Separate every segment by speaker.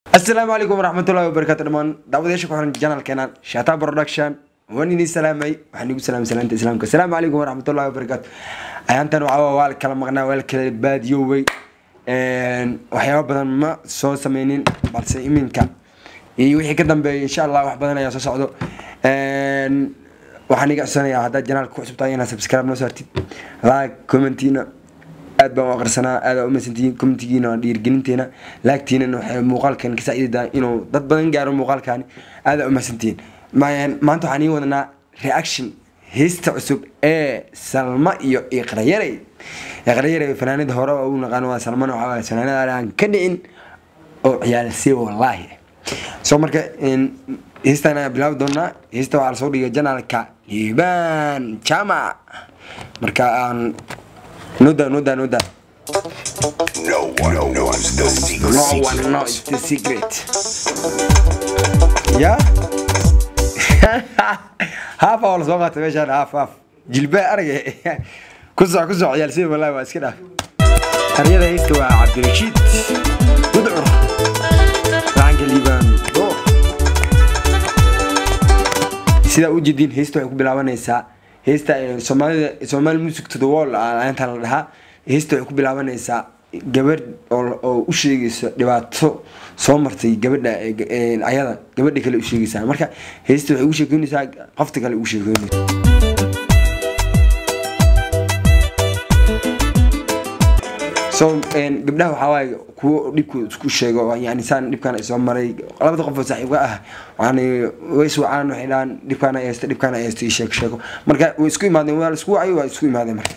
Speaker 1: asalaamu calaykum waraxmatullahi wabarakatu dhamaan daawadayaasha ku xiran janalkeenan shata production waan idin salaamay waxaan igu salaamay salaanta islaamka asalaamu calaykum waraxmatullahi wabarakatu ayaantan waxaa waa la kala maqnaa waa la kala baadiyoobay waxyaaba badan ma soo sameynin balse iminka iyo wixii ka dambeeya insha allah wax badan ayaa soo socdo waxaan iga codsanayaa haddaad janaalka ku cusubtahay inaad subscribe noo saartid like commentina aad baan u aqrisanaa aad aa umaysantihiin commentigiina waa dhiirigelinteena laagtiinana waxay muuqaalkan ka saacidadaa inuu dad badan gaaro muuqaalkani aad aa umaysantihiin maanta waxaan ii wadanaa reaction heesta cusub ee salma iyo iqrayarey iqrayarey fanaanada hore oo u naqaano waa salmana waxaa waaye fanaanada aan ka dhicin oo ciyaalsay wallaahi so marka heestan ayaa bilaabi doonaa heesta waxaa lasoo dhigay janaalka liibaan jamac marka aan noda noda noda
Speaker 2: No one knows the secret.
Speaker 1: no one knows the secret ya haaf aa lasoo qaatay meeshaan haaf haaf jilbaa aragay ku soc ku soc ciyaalsida wallahi waa iska dhaaf haryada heesta waa cabdirashiid gudcur lacanka liibaan door sidaa u jeediin heesta waxay ku bilaabanaysaa heesta soomaalida somaali music to the wall inta la dhahaa heesta waxay ku bilaabanaysaa gabadh oo u sheegayso dhibaato soo martay gabadha ayada gabadha kale u sheegaysaa marka heesta waxay ugu sheekeynaysaa qofta kale ugu sheekeynaysa so gabdhaha waxaa waaye kuwo dhibku isku sheego yani saan dhibkaan ay soo maray labada qof oo saaxiibka ah yani way iswacaan waxay dhahaan dhibkaan ay haysta dhibkaan ay haysta sheeko sheeko marka way isku imaadeen waa la isku wacay waa isku imaadeen marka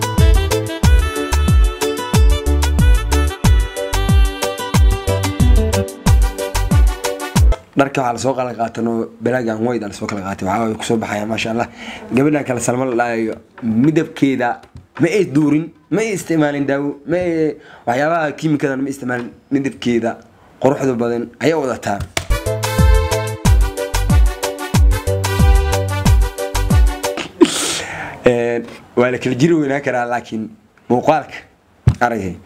Speaker 1: dharka waxaa lasoo kala qaatan oo balaagan wayd a lasoo kala qaatay waxaa way kusoo baxaya maasha allah gabadhan kale salmo la dhaayayo midabkeeda ma ay duurin ma ay isticmaalin daawo ma ay waxyaabaha kiimikadan ma isticmaalin midabkeeda quruxda badan ayay wadataa waa la kala jiri weynaan karaa laakiin muuqaalka aragay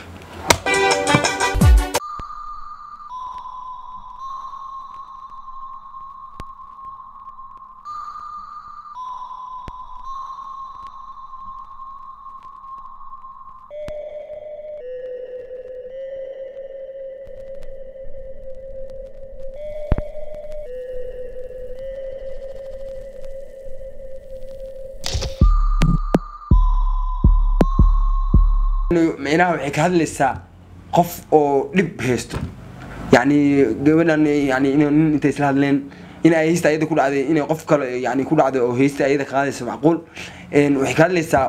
Speaker 1: micnaha waxay ka hadlaysaa qof oo dhib haysto yani gabadhan yani nin intay isla hadleen in ay haysta ayada ku dhacday inay qof kale yani ku dhacday oo haysta ayada ka qaadaysa macquul waxay ka hadlaysaa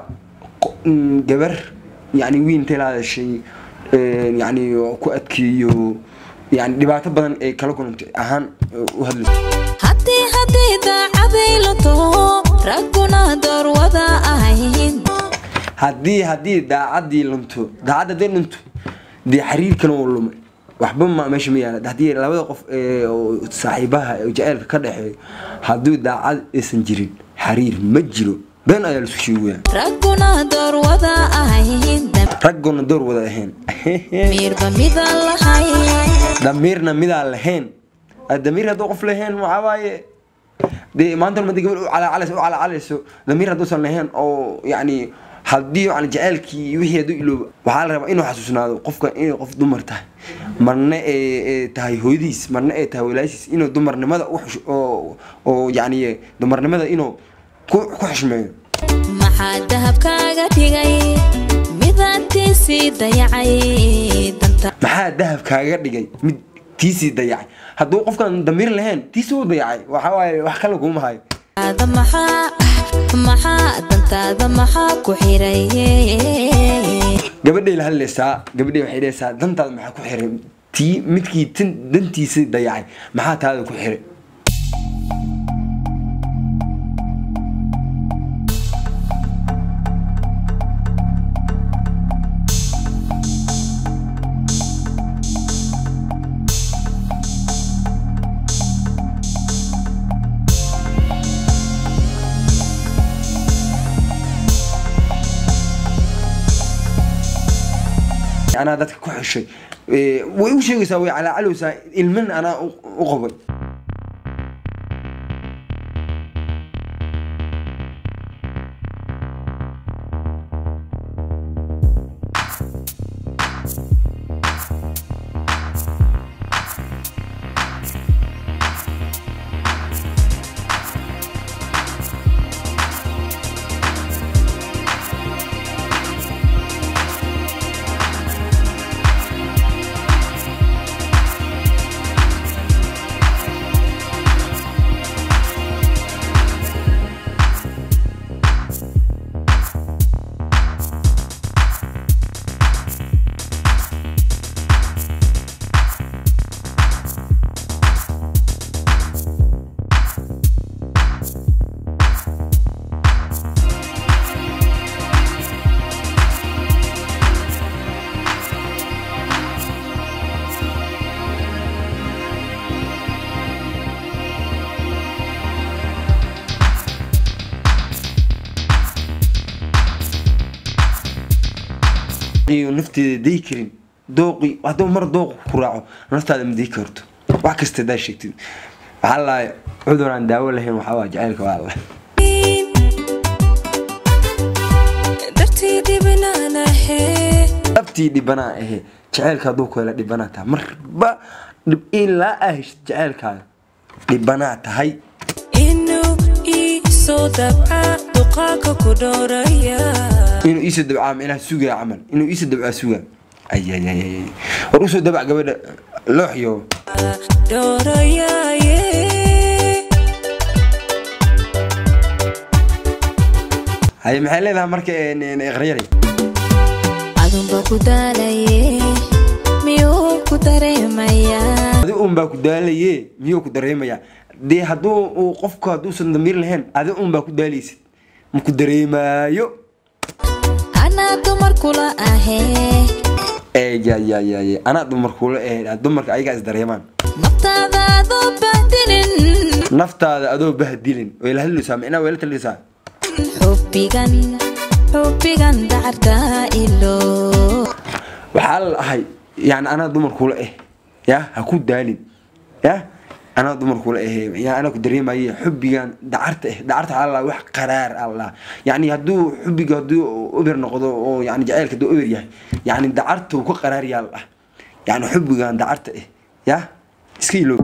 Speaker 1: gabar yani wiin intay la hadashay yani ku adkeeyo yani dhibaato badan ee kala kulantay ahaan u hadlayso
Speaker 3: haddii haddii daacaday la taho ragguna doorwada ahayn
Speaker 1: haddii haddii daacadii lunto daacad hadday lunto dee xiriirkana uu lumay waxba ma meesha ma yaala haddii labada qof saaxiibaha jaceylka ka dhexeeyo haddii daacad aysan jirin xiriir ma jiro been ayaa laisku sheegaya
Speaker 3: ragguna doorwada ahayn
Speaker 1: ragguna door wada ahayn
Speaker 3: miirba midaan lahayn
Speaker 1: damiirna midaan lahayn damiir hadduu qof lahayn waxaa waaye dee maanta madi gabadh u calaacalayso u calaacalayso damiir hadduusan lahayn oo yacni haddii yani jaceylkii wixii hadduu iloobo waxaa la rabaa inuu xasuusnaado qofka inay qof dumar tahay marna ee tahay hooyadiis marna ee tahay walaashiis inuu dumarnimada oo yani dumarnimada inuu ku xushmeeyo
Speaker 3: maxaa dahabkaaga dhigay midaantiisii dayacay danta
Speaker 1: maxaa dahab kaaga dhigay mid tiisii dayacay hadduu qofkan damiir lahayn tiisii u dayacay waxaa waaye wax kale kuma hayo
Speaker 3: ada maxaa maxaa dantaada maxaa ku xiray
Speaker 1: gabadhay la hadlaysaa gabadhay waxay dhahaysaa dantaada maxaa ku xiray tii midkii tin dantiisii dayacay maxaa taada ku xiray anaa dadka ku xeshay Eh, way u sheegaysaa way calaacalowsaa ilmin anaa u u qabay iyo nafteeda day karin dooqi hadduu mar dooq ku raaco naftaada ma day karto wax kasta hadaa sheegtid waxaa lahay cudur aan daawo lahayn waxaa waa jacaylka waa la
Speaker 3: dartii dhibinaanahe
Speaker 1: dhabtii dhibanaa ahe jacaylka hadduu ku hela dhibanaa tahay marba dhib ilaa aa heshid jacaylkaaga dhibanaa tahay
Speaker 3: inuu ii soo dabca duqaaka ku dhowraya
Speaker 1: inuu iisoo dabcaa micnaha sugaa camal inuu iisoo dabcaa sugaa ayayayay war usoo dabac gabadha looxyo
Speaker 3: dhowrayaye
Speaker 1: haye maxay leedahay marka iqrayari
Speaker 3: adunba ku daalaye miyuu ku dareemayaa
Speaker 1: adi un baa ku daalaye miyuu ku dareemayaa dee hadduu uu qofku hadduusan damiir lahayn adi un baa ku daalaysid ma ku dareemaayo
Speaker 3: anaa dumar kula ahee
Speaker 1: eeyayayay anaa dumarkula eh dumarka ayagaa is dareemaan
Speaker 3: naftaada adoo bahdinin
Speaker 1: naftaada adoo bahdilin way la hadlaysaa micnaa way la taliysaa
Speaker 3: xubbigan xubbigan dacartaa ilo
Speaker 1: waxaa la ahay yani anaa dumarkula eh ya ha ku daalin ya anaa dumarkula eh ya anaa ku dareemaye xubbigan dacarta eh dacarta waxaa la wax qaraar allah yani hadduu xubbiga hadduu uber noqdo oo yani jacaylka hadduu uber yahay yani dacarta uu ka qaraar yaa la ah yani xubbigan dacarta eh ya iska iloob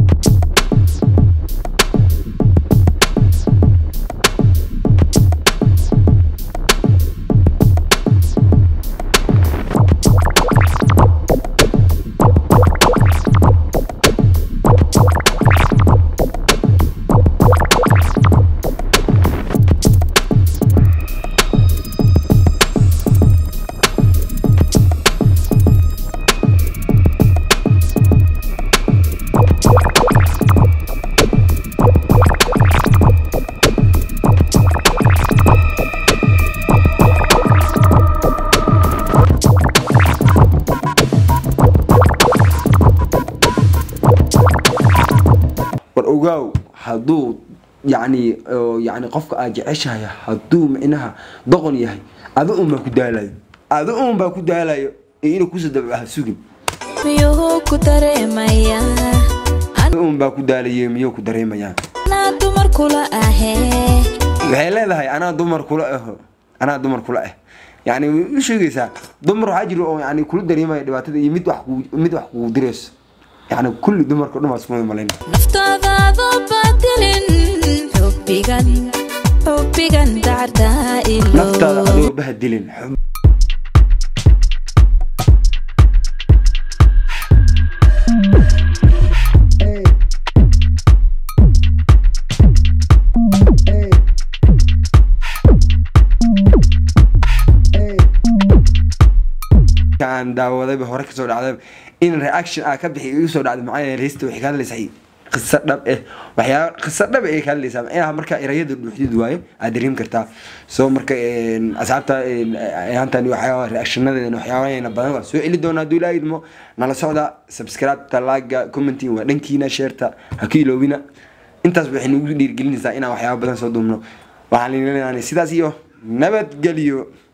Speaker 1: war ogaaw hadduu yani oo yani qofka aad jeceshahay hadduu micnaha doqon yahay adi un baa ku daalayo adi un baa ku daalayo ee inuu kusoo dabcaha sugin
Speaker 3: miyuu ku dareemayaa
Speaker 1: adi un baa ku daalaye miyuu ku dareemayaa
Speaker 3: anaa dumar kula ahee
Speaker 1: waxay leedahay anaa dumar kula aho anaa dumar kula ah yani way u sheegaysaa dumar waxaa jira oo yani kula dareemaya dhibaatada iyo mid wax ku mid wax kugu dirayso yani kulli dumarka dhan baa isku malayn
Speaker 3: naftaada adoo bahdilin xubbigan xubbigan dacartaa
Speaker 1: naftaada
Speaker 3: ilo
Speaker 1: adigoo bahadilin xub- aan daawadayba hore kasoo dhacday in reaction aa ka bixi igu soo dhacday maxaa yeelay heesta waxay ka hadlaysaa qiso dhab eh waxyaaba qiso dhab ay ka hadlaysaa macnaha marka erayada dhuuxdid waayo aad dareemi kartaa soo marka een, asxaabta een, ayaantan waxyaaba reactionadeena waxyaabaheena badan waa soo celi doonaa hadduu ilaaha idmo nala socda subscribe-ta laaga commenting waa dhankiina sheerta ha ka iloobina intaas waxay nagu dhiirigelinaysaa inaan waxyaaba badan soo duubno waxaan leeyahay sidaas iyo nabadgelyo